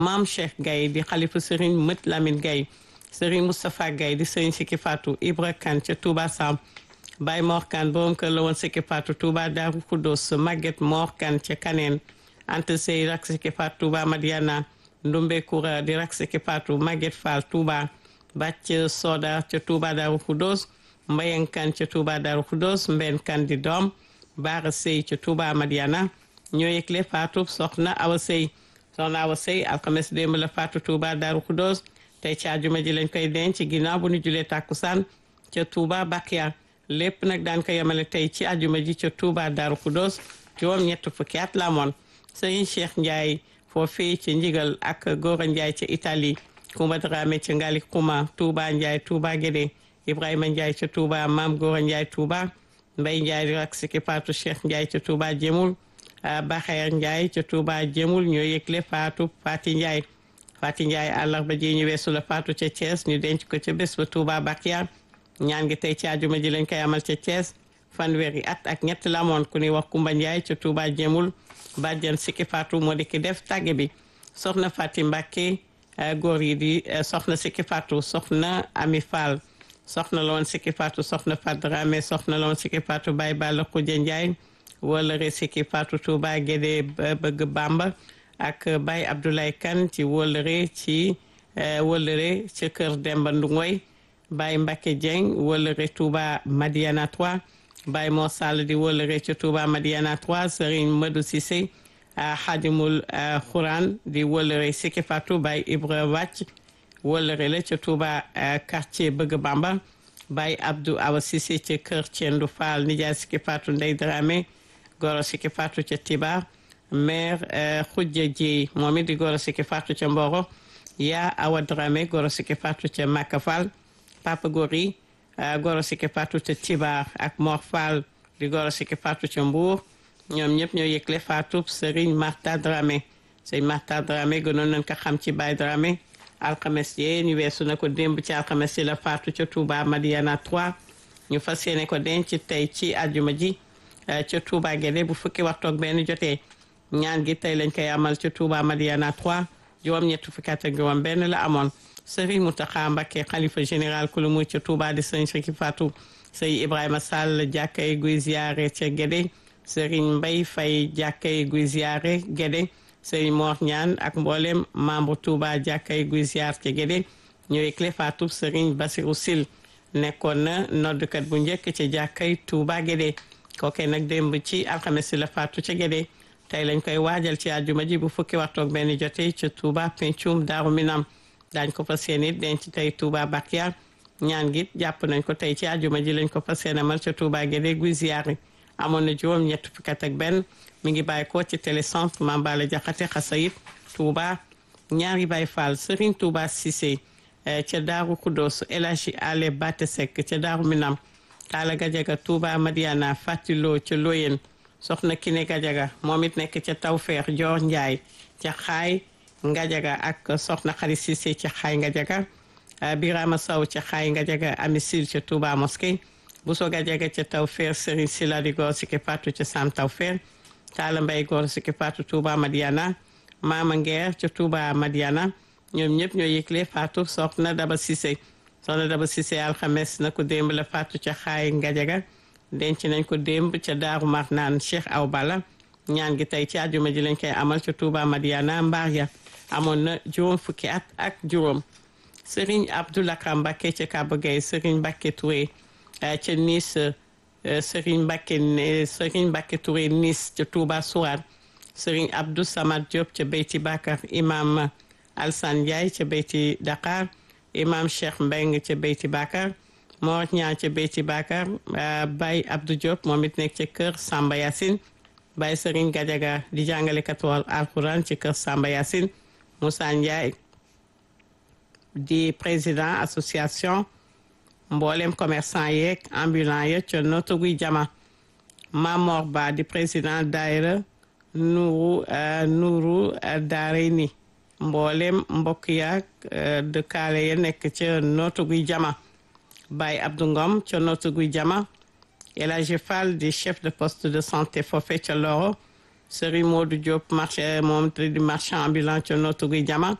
maam Cheikh Gaye di xalifa Serigne Mët Lamine Gaye Serigne Moustapha Gaye di Serigne Sikki Fatou Ibra Kane ca Touba Sam Baye Mor Kane borom kër la woon Sikki Fatou Touba Darou Khoudoss Maguette Mor Kane ca Kaneen Anta Sey rak Sikki Fatou Touba Madiana Ndumbe Koura di rak Sikki Fatou Maguette Fall Touba Bàcc Soda ca Touba Darou Khoudoss Mbayang Kane ca Touba Darou Khoudoss Mben Kane di doom Baara Sey ca Touba Madiana ñoo yëgle Fatou soxna Awa Sey soxna Awa Sey alxames démb la Fatou Touba Darou Khoudoss tey ci àjjuma ji lañ koy denc ginnaaw bu ñu julee tàkkusaan ca Touba Bakia lépp nag daan ko yemale tey ci àjjuma ji ca Touba Darou Khoudoss juróom ñett fukki at la amoon Serigne Cheikh Ndiaye foofii ci Ndigal ak Gora Ndiaye ca Italie Koumba Dramé ca Ngali Kouma Touba Ndiaye Touba Guédé Ibrahima Ndiaye ca Touba Maam Gora Ndiaye Touba Mbaye Ndiaye di rak Sikki Fatou Cheikh Ndiaye ca Touba Jemul Baxeer Ndiaye ca Touba Jemul ñoo yëgle Fatou Fati Ndiaye Fati Ndiaye àllarba ji ñu weesu la Fatou ca Thiès ñu denc ko ca bés ba Touba Bakia ñaan gi tey ci àjjuma ji lañ koy amal ca Thiès fanweeri at ak ñett la amoon ku ñuy wax Kumba Ndiaye ca Touba Jemul bàjjan Sikki Fatou moo di ki def tàgge bi soxna Fati Mbacke góor yi di soxna Sikki Fatou soxna Ami Fall soxna la woon Sikki Fatou soxna Fadrame soxna la woon Sikki Fatou Baye Balla Khoudia Ndiaye wóolare Sikki Fatou Touba Guédé bëgg Bamba ak Baye Abdoulaye Kane ci wóolare ci wóolare ci kër Demba Ndungoy Baye Mbacke Dieng wóolare Touba Madiana 3 Baye Mor Sall di wóolare ci Touba Madiana 3 Serigne Madou Cissé Xadimul Xuraan di wóolare Sikki Fatou Baye Ibra Wàcc wóolare la ca Touba quartier bëgg Bamba Baye Abdou Awa Cissé ca kër Thiendou Fall nijaay Sikki Fatou Ndey Dramé goro Sikki Fatou ca Tibar maire Khoudia Dieye moom it di goro Sikki Fatou ca Mboro yaa Awa Dramé goro Sikki Fatou ca Maka Fall Papa Gori goro Sikki Fatou ca Tibar ak Mor Fall di goro Sikki Fatou ca Mbour ñoom ñëpp ñoo yëgle Fatou Serigne Marta Dramé Serigne Marta Dramé gënoon nañ ko xam ci Baye Dramé alxames yee ñu weesu na ko démb ci alxames yi la Fatou ca Touba Madiana 3 ñu fas yéene ko denc tey ci àjjuma ji ca Touba Guédé bu fukki waxtu ak benn jotee ñaan gi tey lañ koy amal ca Touba Madiana 3 juróom-ñett fukki at ak juróom benn la amoon Serigne Mountakha Mbacké xalifa général ku lu mu ca Touba di Serigne Sikki Fatou Serigne Ibrahima Sall jàkkay guy ziare ca Guédé Serigne Mbaye Faye jàkkay guy ziare Guédé Serigne Mor Ñaan ak mboolem membre Touba jàkkay guy ziar ca Guédé ñooy clé Fatou Serigne Bassirou Sil nekkoon na noddukat bu njëkk ca jàkkay Touba Guédé kooke nag démb ci alxames si la Fatou ca Guédé tey lañ koy waajal ci àjjuma ji bu fukki waxtu ak benn jotee ca Touba Pencum Daaru Minam daañ ko fas yéene denc tey Touba Bakia ñaan gi jàpp nañ ko tey ci àjjuma ji lañ ko fas yéene amal ca Touba Guédé guy ziyaari amoon na juróom ñett fukki at ak benn mi ngi bàyyi ko ci télécentre Mambala Jaxate Xasayit Touba ñaari Baay Fall Serigne Touba Cissé ca Daaru Khoudoss El Hadji Ale Bate Seck ca Daaru Minam Talla Gajaga Touba Madiana Fatiloo ca Loyen soxna Kine Gajaga moom it nekk ca Tawfeex Joor Njaay ca Xaay Ngajaga ak soxna Xari Cissé ca Xaay Ngajaga Birama Sow ca Xaay Ngajaga Amisil ca Touba Mosquée Bousso Gajaga ca Tawfeex Serigne Sila di góor Sikki Fatou ca Sam Tawfeex Talla Mbay góor Sikki Fatou Touba Madiana Mama Ngeer ca Touba Madiana ñoom ñëpp ñoo yëgle Fatou soxna Daba Cissé soxna Daba Cissé alxames na ko démb la Fatou ca Xaay Ngajaga denc nañ ko démb ca Daaru Marnaan Cheikh Aw Bala ñaan gi tey ci àjjuma ji lañ koy amal ca Touba Madiana mbaar ya amoon na juróom fukki at ak juróom Serigne Abdoulakram Mbacké ca Kaba Gueye Serigne Mbacké Touré ca Nice Serigne Mbacké Serigne Mbacké Touré Nice ca Touba Sourane Serigne Abdou Samad Diop ca Beyti Bakar imam Alsan Ndiaye ca Beyti Dakar imam Cheikh Mbeng ca Beyti Bakar Mor ñaa ca Beyti Bakar Baye Abdou Diop moom it nekk ca kër Samba Yacine Baye Serigne Gadiaga di jàngale katool alquran ci kër Samba Yacine Moussa Ndiaye di président association mboolem commerçant yeeg ambulant ya ca noto guy jama Mamor Ba di président daayira Nuuru Nuuru Daarayni mboolem mbokk yaag dëkkaale ya nekk ca noto guy jama Baye Abdou Ngom ca noto guy jama El Hadji Fall di chef de poste de santé foofe ca Loro Serigne Modou Diop marché moom te di marchand ambulant ca Notto Gouye Diama